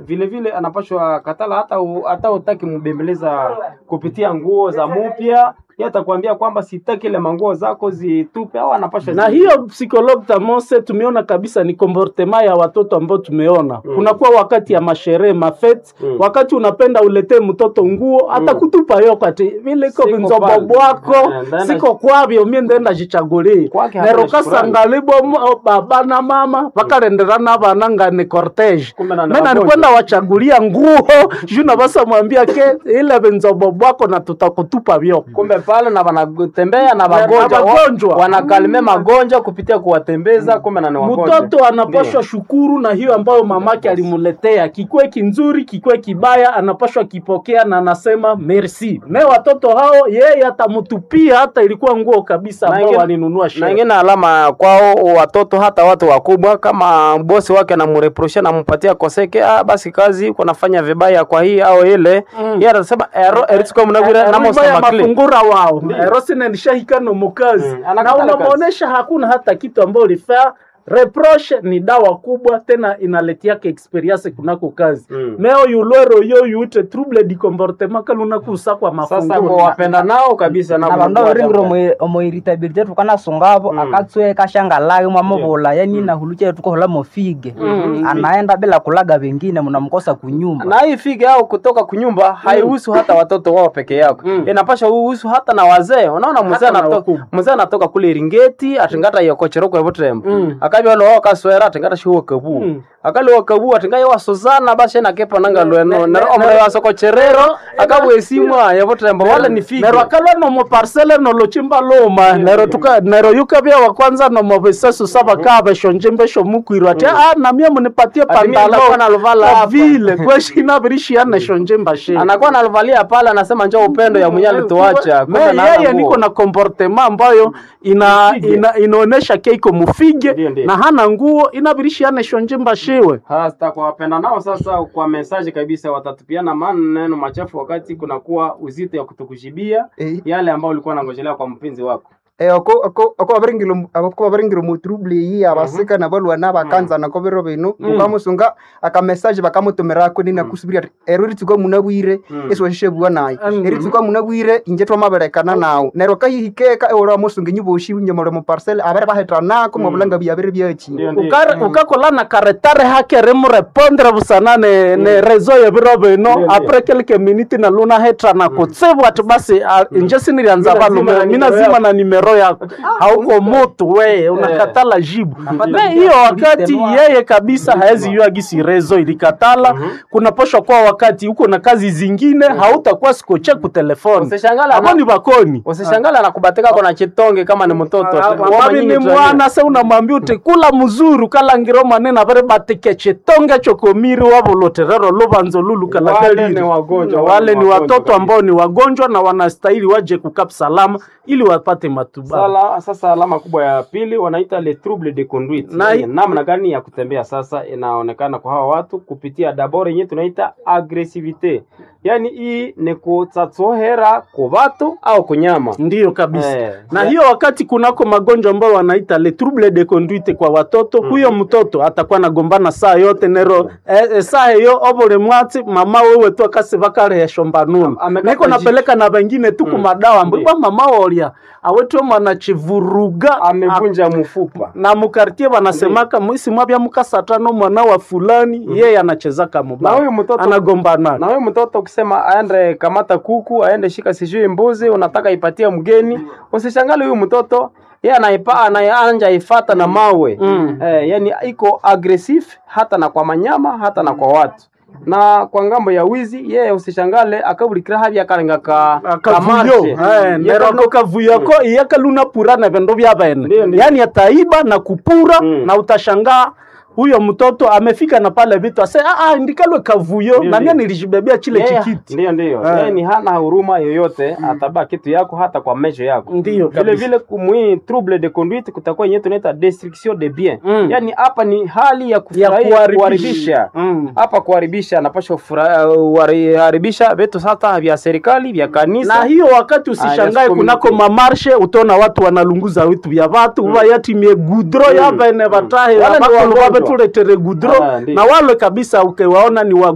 vile vile anapashwa katala hata u, hata utaki mbembeleza kupitia nguo za mupya yeye atakwambia kwamba sitaki ile manguo zako zitupe au anapashwa na zi- hiyo psychologue tamose tumeona kabisa ni comportement ya watoto ambao tumeona Mm. kunakuwa wakati ya masherehe mafete Mm. wakati unapenda uletee mtoto nguo atakutupa yo kati vile iko Siko vinzobo pale. bwako Eh, ndaenda- siko kwavyo mie ndenda jichagulie Kwake hana nero shukrani. kasangalibo baba na mama vakalenderana vana ngani cortege Kumbe na- na mena wagonjwa. nikwenda wachagulia nguo juna basa mwambia ke ile vinzobo bwako na tutakutupa vyo kumbe pale na wanatembea na Na wagonjwa wagonjwa. wa- wanakalime magonjwa kupitia kuwatembeza kumbe na ni wagonjwa mtoto anapashwa shukuru na hiyo ambayo mamake alimuletea kikwe kinzuri kikwe kibaya anapashwa kipokea na anasema merci me watoto hao yeye atamutupia hata ilikuwa nguo kabisa Na ambao ingine- walinunua na sherehe. ingine alama kwao watoto hata watu wakubwa kama bosi wake anamreprosha nampatia koseke ah, basi kazi uko nafanya vibaya kwa hii au ile Mm. yeye atasema ero eritsuko mnagwira Ruba ya namosema kle mafungura wao erosine ndishahikano mukazi Mm, na anakatala kazi. unamwonyesha hakuna hata kitu ambayo ulifaa reproche ni dawa kubwa tena inaletiaka experience kunako kazi Mm. meo yulwero yo yute trouble di comportement kalunakusa kwa sasa kwa mafungura wapenda nao kabisa na vandu avaringire omoiritabilite tukanasungavo Mm. akatsweka shangalake mwamuvula yani nahulucha tukohola mofige Mm. anaenda bila kulaga vengine mnamkosa kunyumba na hii fige au kutoka kunyumba haihusu hata watoto wao peke yako Mm. inapasha uhusu hata na wazee unaona mzee Hata na anatoka wakubwa. mzee anatoka kule iringeti atingata yokocheroko evutrembo Mm. akabya loho kaswera atingata shiwo kabu Mm. akali wakabu atinga yo wasozana basi na kepa nanga lweno ne- nero ne- omre wasokocherero nero- akabwesimwa yevutrembo wale ni fige nero akalwa nomo parcele nolochimba luma nero tuka nero yukavya wa kwanza nomo visesu saba kaa veshonje mbesho mukwirwa ati ah namie munipatie Ati mie nitakuwa naluvala hapa." vile kweshina virishiane shonje mbashe anakuwa analivalia pale anasema njoo upendo ya mwenye alituacha Me, Kumbe na hana yeye nguo. niko na comportement ambayo ina, Mufige. ina, inaonesha keiko mufige Ndiyo, ndiyo. na hana nguo inavirishiane shonje mbashiwe hasa kwa wapenda nao sasa kwa mesaji kabisa watatupiana maneno machafu wakati kunakuwa uzito ya kutukujibia Eh. yale ambayo ulikuwa nangojelea kwa mpenzi wako Eh, ako ako ako abaringiro ako abaringiro mu trouble yi abasika na balwa na bakanza na kobero bino ukamusunga aka message bakamutumira ko nina kusubira ati ero ritsuko munabwire Mm. eso shishe bwa nayi Mm. eritsuko munabwire inje twamaberekana nawo nero kahihikeka ora musunga nyiboshi nyamore mu parcel abere bahetrana ko mu bulanga byabere byachi Ndio, ndio. Ukare- ukakola na karetare hake remurepondre busana ne, ne rezo ya biro bino Ndio, apres quelques minutes na luna hetra na kutsevu ati basi ah, inje sinirianza Mina zima valume na mina nimero zima na nimero yako hauko mutu we unakatala jibu na hiyo wakati yeye kabisa haezi yua gisi rezo ilikatala kunaposha kwa wakati uko na kazi zingine hautakuwa sikoche kutelefoni Usishangala abo na- ni bakoni usishangala na kubatika kona chitonge kama ni mtoto wabi ni mwana se unamwambia uti kula muzuru kalangiro manene avere batike chitonge chokomiri wavoloterero luvanzo lulu Wale kalagaliri ni wagonjwa, wale wale ni ni wagonjwa watoto kabisa. ambao ni wagonjwa na wanastahili waje kukap salama ili wapate matibabu Sala, sasa alama kubwa ya pili wanaita le trouble de conduite Na- Yaani namna gani ya kutembea sasa inaonekana kwa hawa watu kupitia dabord yenyewe tunaita agresivite yaani hii ni kutsatsohera ku batu au kunyama ndiyo kabisa Eh, na ya- hiyo wakati kunako magonjwa ambayo wanaita le trouble de conduite kwa watoto huyo mtoto atakuwa nagombana saa yote nero eh, eh, saa hiyo obole mwati mama wewe tu akasi vakarehesho mbanunu Am- amekata niko napeleka na wengine tu kumadawa mbibwa mama wolia awetwe mwana chivuruga amevunja mfupa na mukartie wanasemaka mwisi mwabya mukasatano mwana wa fulani yeye anachezaka na mubaya huyu mtoto anagombana na huyu mtoto ukisema aende kamata kuku aende shika sijui mbuzi unataka ipatie mgeni usishangale huyu mtoto ye anaipa anaanja ifata na mawe Mm. eh, yani iko agresif hata na kwa manyama hata na kwa watu na kwa ngambo ya wizi yeye usishangale akabulikira havya akalenga ka akavuyo eh, nero ako kavuyo ko iyakaluna pura na vendo vya bene Ndiyo, ndiyo. yani ataiba na kupura Mm. na utashangaa huyo mtoto amefika na pale vitu ase ah, ah, ndikalwe kavuyo Ndiyo, na mimi ndiyo. nilijibebea chile Yeye- chikiti Ndiyo, ndiyo. Eh. Yeye ni hana huruma yoyote, atabaa kitu yako hata kwa mesho yako. Ndiyo, vile kabisa. vile kumwi trouble de conduite kutakuwa yenyewe tunaita destruction de bien. Mm. Yaani hapa ni hali ya ya kufurahia kuharibisha kuharibisha. Mm. Hapa kuharibisha anapaswa kuharibisha vitu sasa vya serikali vya kanisa. na hiyo wakati Ah, usishangae yes, kunako community. mamarshe utaona watu wanalunguza vitu vya vatu uva yatimie gudro Mm. yavene vatahe Wale ni avakulu wagonjwa. vavetuletere gudro Ah, ndiyo. na wale kabisa ukiwaona ni wa